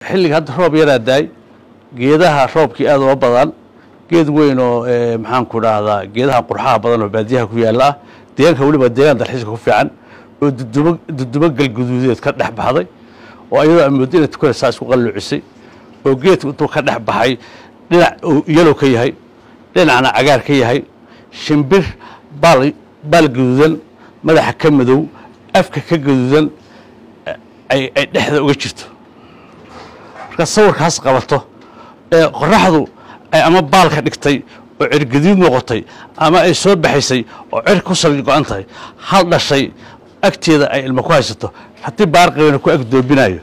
xilliga hadda roob yaraa daay geedaha roobkii aad uma badan geed weyn oo maxaan ku dhahdaa geedaha qurxaha badan oo baadiyaha ku yaalla ah deegaanka weliba deegaan dalxiiska ku fiican oo dudumo dudumo galguduudeed ka dhex baxday oo iyadoo amooddo inay tukanaysaa isku qalluucisay oo geedku intuu ka dhex baxay dhinac uu yalow ka yahay dhinacna cagaar ka yahay shimbir baal baal gaduudan madaxa ka madow afka ka gaduudan ay ay dhexda uga jirto marka sawirkaas qabato ee qoraxdu ay ama baalka dhigtay oo cirgaduud noqotay ama ay soo baxaysay oo cir ku sal go-an tahay hal dhashay agteeda ay ilmo ku haysato haddii baarqabana ku agdoobinayo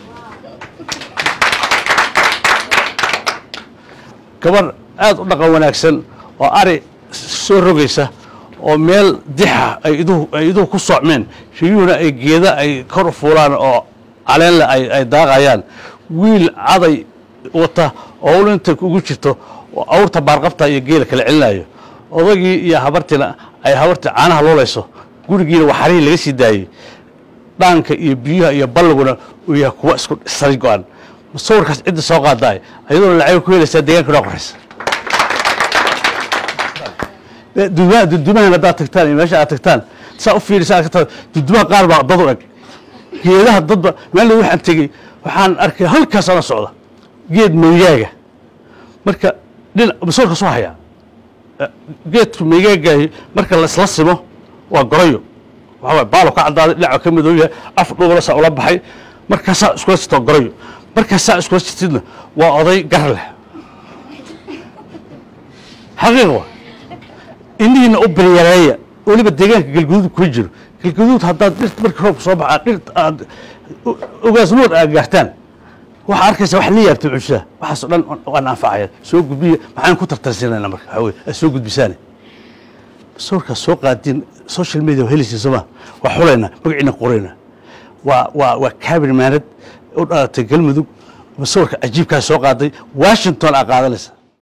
gabar aad u dhaqan wanaagsan oo ari soo rogaysa oo meel dixa ay iduhu ay iduhu ku socmeen riyuhuna ay geeda ay kor u fuulaan oo caleenle ay ay daaqayaan wiil caday wata oo ul inta ugu jirto oo awrta baarqabta iyo geela kala celinayo odagii iyo habartiina ay habartii caanaha loolayso gurigiina waxarihii laga sii daayey dhaanka iyo biyaha iyo ballaguna uu yahay kuwa isku sari go-an sawirkaas cidda soo qaadaay ayadoona lacag ku helaysaa deegaanka inaa qoraysa dudumaha dudumahan haddaad tagtaan iyo meesha aad tagtaan saa u fiirisa aad ka taa dudumaha qaar baa dad u eg geedaha dadba maalin waxaan tegey waxaan arkay halkaasana socda geed meygaaga marka dhinac masoolka soo hayaa geedku meygaagaahi marka laisla simo waa goroyo waxaa waay baalo ka caddaaday dhinaca ka madoob yahay af dhubala saa ula baxay markaasaa iskula jirta goroyo markaasaa iskula jirtidna waa oday gar leh xaqiiq wa inihiina u biryareeya weliba deegaanka galguduud kuma jiro galguduud haddaad dhirt markii roobka soo baxaa dhirt aad ogaasnood aad gaartaan waxaa arkaysa wax la yaabta cushada waxaasoo dhan waan anfacaya soo gudbiya maxaan ku tartarsinayna marka waxaa weye aad soo gudbisaane sawirkaas soo qaadin social media waa helaysiin sooma waa xulayna magaciina qorayna waa waa waa kaabir maanad u dhalatay galmudug sawirka cajiibkaas soo qaaday washington aa qaadanaysa